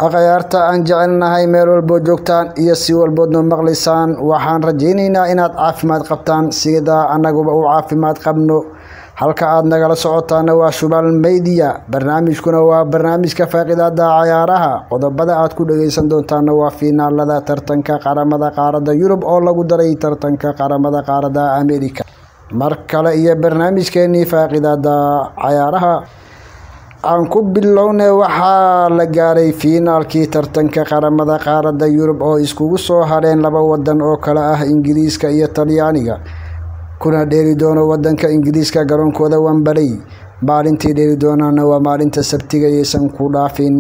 akhyaarta aan jecelnahay meel walboo joogtaan iyo si walboodna maqlaysaan waxaan rajaynaynaa inaad caafimaad qabtaan sida annaguba u caafimaad qabno halka aad nagala socotaana waa shubal meydiya barnaamijkuna waa barnaamijka faaqidaada cayaaraha qodobada aad ku dhageysan doontaana waa fiinaalada tartanka qaramada qaarada yurub oo lagu daray tartanka qaramada qaarada america mar kale iyo barnaamijkeenii faaqidaada cayaaraha aan ku bilowne waxaa la gaaray fiinaalkii tartanka qaramada qaarada yurub oo iskugu soo hadheen laba wadan oo kale ah ingiriiska iyo talyaaniga kuna dheeli doono wadanka ingiriiska garoonkooda wambaley maalintii dheeli doonaana waa maalinta sabtiga yaysan ku dhaafin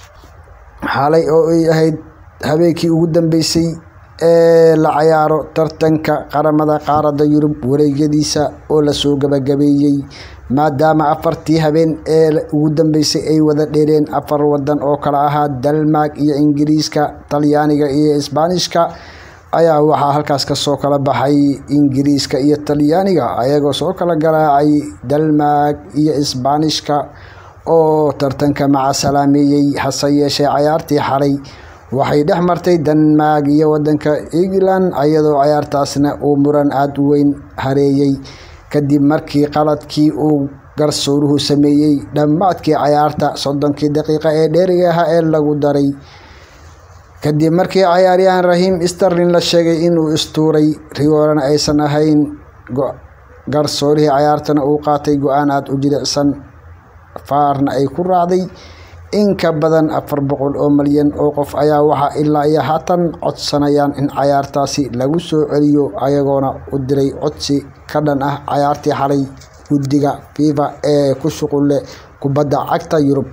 xalay oo ay ahayd habeenkii ugu dambeysay ee la cayaaro tartanka qaramada qaarada yurub wareegyadiisa oo lasoo gabagabeeyey maadaama afartii habeen ee ugu dambeysay ay wada dheeleen afar wadan oo kale ahaa dalmark iyo ingiriiska talyaaniga iyo isbaanishka ayaa waxaa halkaas kasoo kala baxay ingiriiska iyo talyaaniga ayagoo soo kala garaacay dalmark iyo isbaanishka oo tartanka maca salaameeyey hase yeeshee cayaartii xalay waxay dhex martay denmark iyo wadanka england iyadoo cayaartaasna uu muran aada u weyn hareeyey kadib markii qaladkii uu garsooruhu sameeyey dhammaadkii cayaarta soddonkii daqiiqa ee dheeriga ahaa ee lagu daray kadib markii cayaaryahan rahiim sterlin la sheegay inuu istuuray rigoorana aysan ahayn garsoorihii cayaartana uu qaatay go-aan aada u jilicsan faarna ay ku raacday in ka badan afar boqol oo malyan oo qof ayaa waxaa ilaa iyo haatan codsanayaan in cayaartaasi lagu soo celiyo ayagoona u diray codsi ka dhan ah cayaartii xalay guddiga fifa ee ku shuqulle kubadda cagta yurub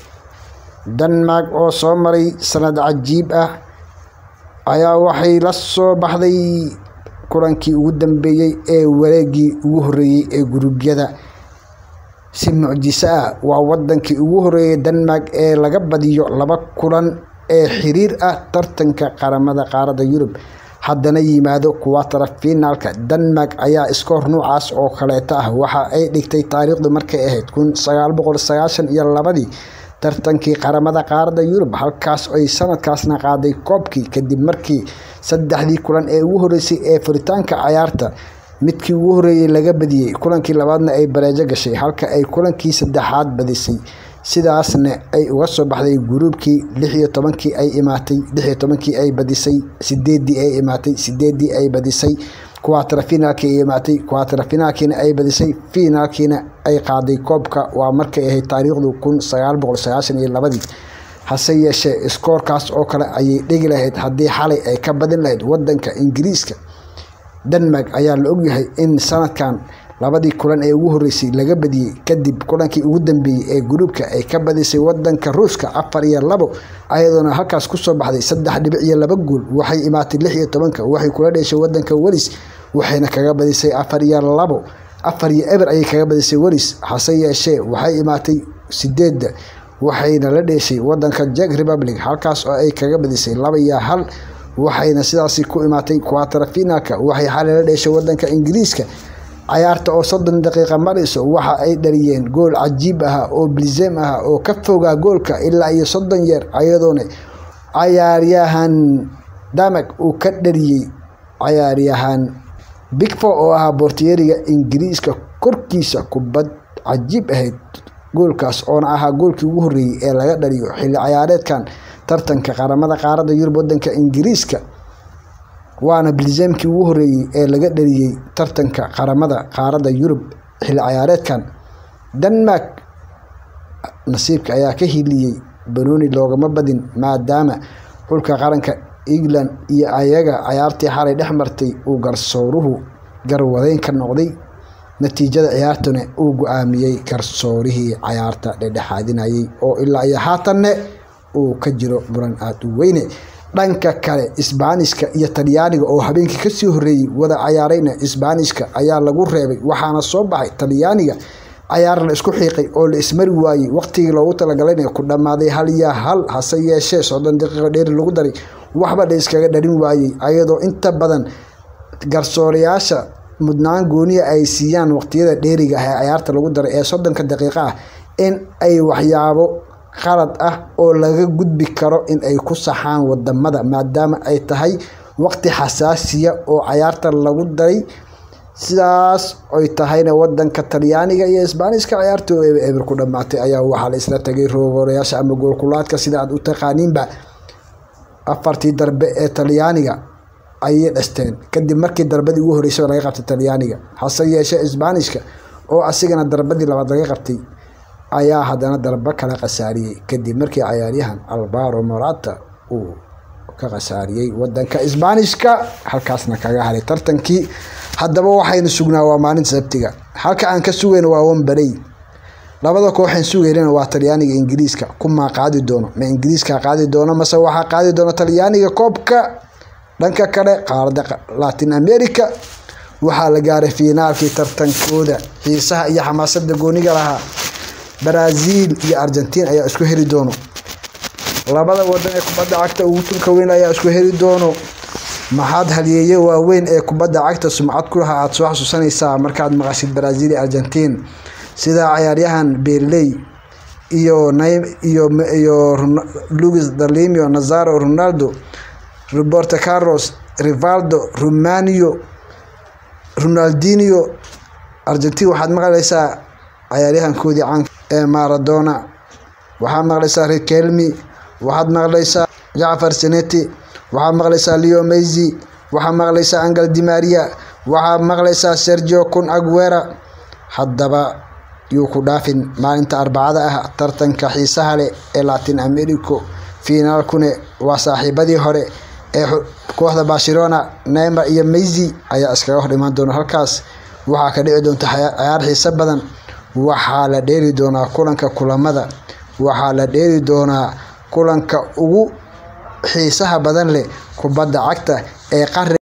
denmark oo soo maray sanad cajiib ah ayaa waxay la soo baxday kulankii ugu dambeeyey ee wareegii ugu horreeyey ee guruubyada si mucjiso ah waa wadankii ugu horeeyay denmark ee laga badiyo laba kulan ee xiriir ah tartanka qaramada qaarada yurub haddana yimaado kuwatara finaalka denmark ayaa iskoor nuucaas oo kaleeta ah waxa ay dhigtay taariikhdu markay ahayd kun sagaal boqol sagaashan iyo labadii tartankii qaramada qaarada yurub halkaas ay sanadkaasna qaaday koobkii kadib markii saddexdii kulan ee ugu horeysay ee furitaanka cayaarta midkii ugu horeeyey laga badiyey kulankii labaadna ay bareejo gashay halka ay kulankii saddexaad badisay sidaasna ay uga soo baxday guruubkii lix iyo tobankii ay imaatay lix iyo tobankii ay badisay sideedii ay imaatay sideedii ay badisay kuwaatara finaalkii ay imaatay kuwaatara finaalkiina ay badisay finaalkiina ay qaaday koobka waa markay ahayd taariikhdu kun sagaal boqol sagaashan iyo labadii hase yeeshee iskoorkaas oo kale ayay dhigi lahayd haddii xalay ay ka badin lahayd wadanka ingiriiska denmark ayaa la ogyahay in sanadkan labadii kulan ee ugu horeysay laga badiyey kadib kulankii ugu dambeeyey ee gruubka ay ka badisay wadanka ruushka afar iyo labo ayadoona halkaas kusoo baxday saddex dhibic iyo laba gool waxay imaatay lix iyo tobanka waxay kula dheeshay wadanka welis waxayna kaga badisay afar iyo labo afar iyo eber ayay kaga badisay welis hase yeeshee waxay imaatay sideedda waxayna la dheeshay wadanka jek republic halkaas oo ay kaga badisay laba iyo hal waxayna sidaasi ku imaatay kuwatara finaalka waxay xalay la dheeshay wadanka ingiriiska cayaarta oo soddon daqiiqa marayso waxa ay dhaliyeen gool cajiib ah oo blizem ah oo ka fogaa goolka ilaa iyo soddon yeer ayadoona cayaaryahan damak uu ka dhaliyey cayaaryahan bigfo oo ahaa boortiyeriga ingiriiska korkiisa kubad cajiib ahayd goolkaas oona ahaa goolkii ugu horreeyey ee laga dhaliyo xilli cayaareedkan tartanka qaramada qaarada yurub wadanka ingiriiska waana bilzamkii ugu horeeyey ee laga dhaliyey tartanka qaramada qaarada yurub xilli cayaareedkan denmark nasiibka ayaa ka hiliyey banooni loogama badin maadaama xulka qaranka england iyo ayaga cayaartii xalay dhex martay uu garsooruhu garwadeyn ka noqday natiijada ciyaartuna uu go-aamiyey garsoorihii cayaarta dhedhexaadinayay oo ilaa iyo haatanne uu ka jiro muran aada u weyne dhanka kale isbaanishka iyo talyaaniga oo habeenkii kasii horeeyey wada cayaarayna isbaanishka ayaa lagu reebay waxaana soo baxay talyaaniga cayaar la isku xiiqay oo la ismari waayey waqtigii loogu talagalayna ku dhammaaday hal iyo hal hase yeeshee soddon daqiiqo dheeri lagu daray waxba la iskaga dhalin waayey ayadoo inta badan garsoorayaasha mudnaan gooniya ay siiyaan waqtiyada dheeriga ah ee cayaarta lagu daray ee soddonka daqiiqo ah in ay waxyaabo qalad ah oo laga gudbi karo in ay ku saxaan wadamada maadaama ay tahay waqti xasaasiya oo cayaarta lagu daray sidaas oy tahayna wadanka talyaaniga iyo isbaaniska ciyaartoo eber ku dhamaatay ayaa waxaa la isla tagay roogoorayaasha ama goolkulaadka sida aad u taqaaniinba afartii darbe ee talyaaniga ayay dhasteen kadib markii darbadii ugu horreysay laga qabtay talyaaniga hase yeeshee isbaanishka oo asigana darbadii labaad laga qabtay ayaa haddana darbo kala khasaariyey kadib markii cayaaryahan albaro morata uu ka khasaariyey wadanka isbaanishka halkaasna kaga haray tartankii haddaba waxaynu sugnaa waa maalinta sabtiga halka aan ka sugayno waa wambarey labada kooxaan sugaynana waa talyaaniga ingiriiska kumaa qaadi doono ma ingiriiska qaadi doono mase waxaa qaadi doona talyaaniga koobka dhanka kale qaarada latin america waxaa la gaaray fiinaalkii tartankooda xiisaha iyo xamaasada gooniga lahaa brazil iyo argentiin ayaa isku heli doono labada wadan ee kubadda cagta ugu tulka weyn ayaa isku heli doono maxaad halyeeye waaweyn ee kubadda cagta sumcad ku lahaa aada soo xasuusanaysaa markaad maqashid brazil iyo argentiin sida cayaaryahan berley iyo iyo iyo luis dalimio nazaro ronaldo roberto carlos rivaldo romanio ronaldinio argentiin waxaad maqlaysaa cayaaryahankoodii caanka ee maradona waxaad maqlaysaa rikelmi waxaad maqlaysaa jacfar seneti waxaad maqlaysaa leo mesy waxaad maqlaysaa angel dimaria waxaad maqlaysaa sergio kun aguera haddaba yuu ku dhaafin maalinta arbacada ah tartanka xiisaha leh ee latin americo fiinaalkune waa saaxiibadii hore ee kooxda barcelona neymar iyo mesy ayaa iskaga hor imaan doona halkaas waxaa ka dhici doonta cayaar xiise badan waxaa la dheeri doonaa kulanka kulamada waxaa la dheeri doonaa kulanka ugu xiisaha badan leh kubadda cagta ee qari